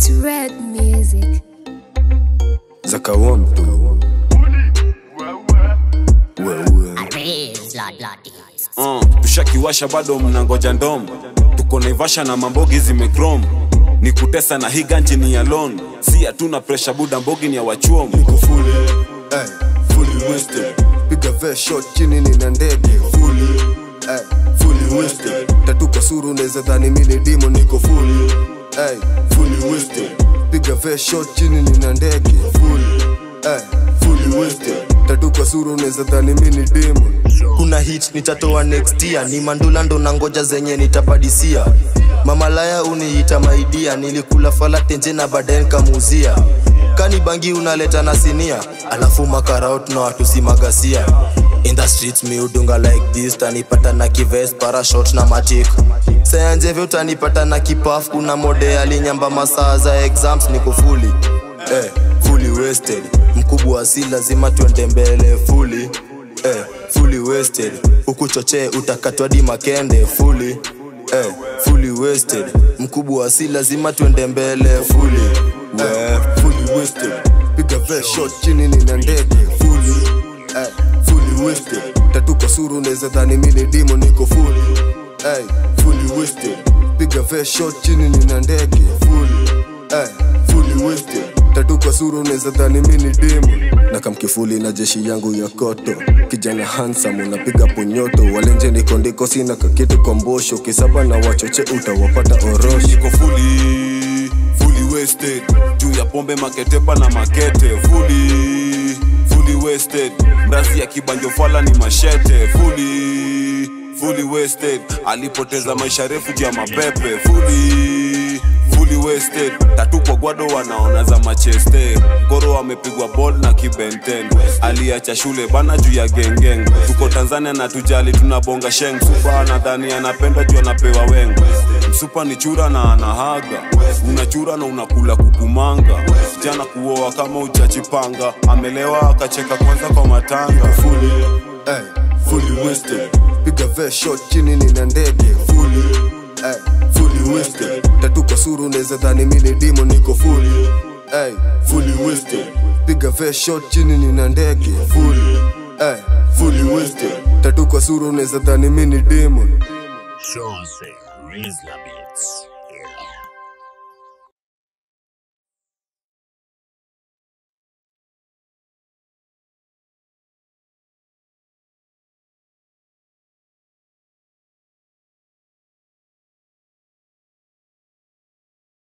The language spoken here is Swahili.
It's red music. Zakawam tu wewe Raise, Lord, Lord. uh, tushakiwasha bado mnangoja ndom tuko naivasha na mambogi zimekrom ni kutesa na hii ganji ni ya lon si hatuna presha buda mbogi ni ya wachuom niko fully eh fully wasted piga ve shot chini nina ndege fully eh fully wasted tatu kwa suru unaweza dhani mimi ni demo niko fully eh fully wasted piga ve shot chini nina ndege fully eh fully wasted tatu kwa suru unaweza dhani mimi ni demo kuna hit nitatoa next year ni mandula ndo na ngoja zenye nitapadisia mamalaya uniita maidia nilikula fala tenje na baadaye nikamuuzia kani bangi unaleta na sinia alafu makaraut na watu si magasia in the streets mi udunga like this tanipata na kives parashot na matik sayanjeve utanipata na kipaf kuna mode alinyamba masaa za exams niko fuli eh, fully wasted mkubwa si lazima tuende mbele fully eh, fully wasted ukuchochee utakatwa di makende fully eh, fully wasted mkubwa si lazima tuende mbele fully eh, fully wasted piga ve shot chini nina ndege fully eh, fully wasted tatu kwa suru unaweza dhani mimi ni demo niko fully eh, fully wasted piga ve shot chini nina ndege fully eh, fully wasted tatu kwa suru unaweza dhani mimi ni demo na kamkifuli na jeshi yangu ya koto kijana handsome unapiga ponyoto walenje niko ndiko sina kakitu kwa mbosho kisaba na wachoche utawapata orosho niko fully fully wasted juu ya pombe maketepa na makete fully fully wasted mrazi ya kibanjo fala ni mashete fully fully wasted alipoteza maisha refu juu ya mapepe fully fully wasted tatu kwa gwado wanaona za macheste goro amepigwa bol na kibenten aliacha shule bana juu ya gengeng tuko tanzania na tujali tunabonga sheng supa anadhani anapenda juu anapewa wengo msupa ni chura na anahaga unachura na unakula kukumanga jana kuoa kama ujachipanga amelewa akacheka kwanza kwa matanga fully eh, fully wasted piga ve shot chini nina ndege fully eh, fully wasted tatu kwa suru unaweza dhani mimi ni demo niko fully eh, fully wasted piga ve shot chini nina ndege fully eh, fully wasted tatu kwa suru unaweza dhani mimi ni demo Jose Rizla Beats.